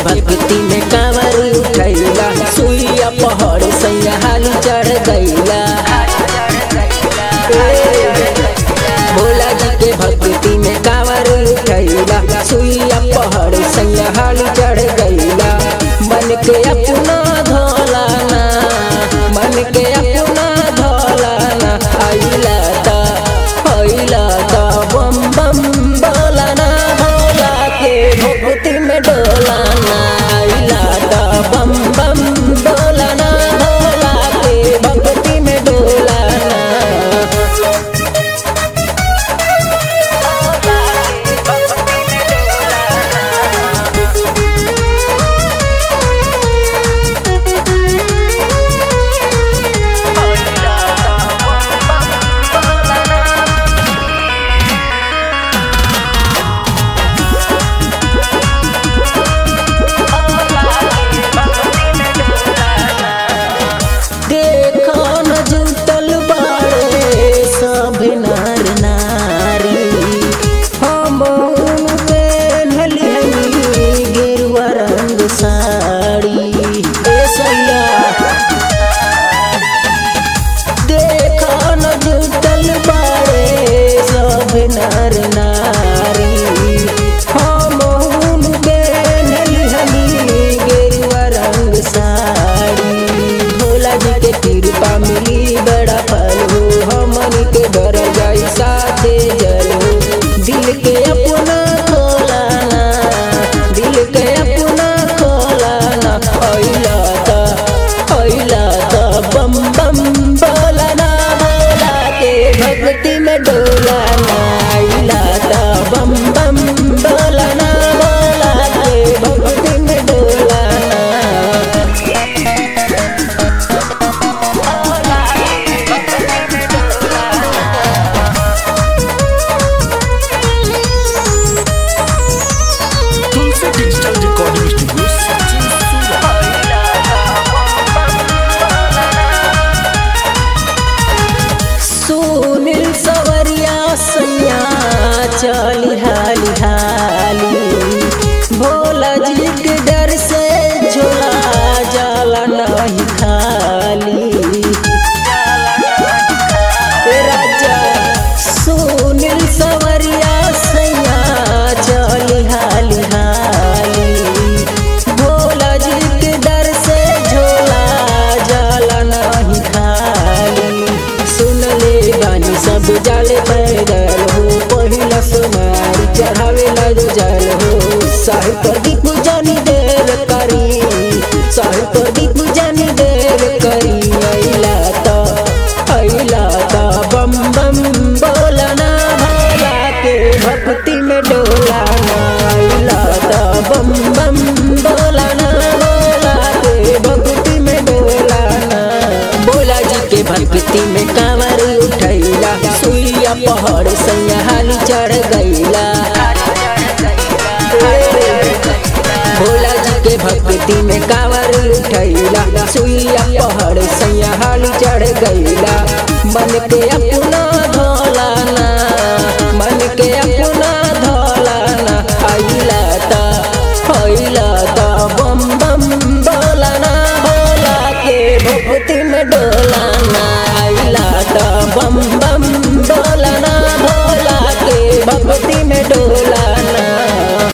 भक्ति में कांवर उठैला सुइया पहाड़ सैया हाली चढ़ गईला भोला जी के भक्ति में कांवर उठैला सुइया पहाड़ सैया हाली चढ़ गईला मन के अपना धोलाना मन के अपना धोलाना आइला ता आइला ता बम बम बोलाना भोला के भक्ति में डोलाना आइला ता बम बम बोलाना भोला के भक्ति में डोलाना देखो न जुटल बाड़े सब नर नारी हम पेन्हली हनी गेरुआ रंग साड़ी ए सैया देखो न जुटल बाड़े सब नर नारी हम पेन्हली हनी गेरुआ रंग साड़ी भोला जी के कृपा मिली बड़ा फल हो हमनी के घर जाई साथे जल हो दिल के अपना खोलाना दिल के अपना खोलाना अइला ता अइला ता बम बम बोलाना भोला के भक्ति में डोलाना अइला ता बम बम बोलाना भोला के भक्ति में डोलाना Tulsi digital recording studio Sachin Surat Sunil Sawariya सैया चली हाली हाली भोला जी के डर से झोला जाला नहीं खाली ए राजा सुनील सवरिया सैया चली हाली हाली भोला जी के डर से झोला जाला नहीं खाली सुन ले बानी सब जाले पैदल हो पहिला सुमारी चढ़ावे ला जो जल हो साहिब पर दीप जानी देर करी साहिब पर दीप जानी देर करी अइला ता अइला ता बम बम बोलना भोला के भक्ति में डोलाना अइला ता बम बम बोलना भोला के भक्ति में डोलाना भोला जी के भक्ति में कांवर उठैला सुइया पहाड़ सैया हाली चढ़ गईला भोला जी के भक्ति में कांवर उठैला सुइया पहाड़ सैया हाली चढ़ गईला मन के अपना धोलाना मन के अपना धोलाना आइला ता आइला ता बम बम बोलाना भोला के भक्ति में डोलाना आइला ता बम बम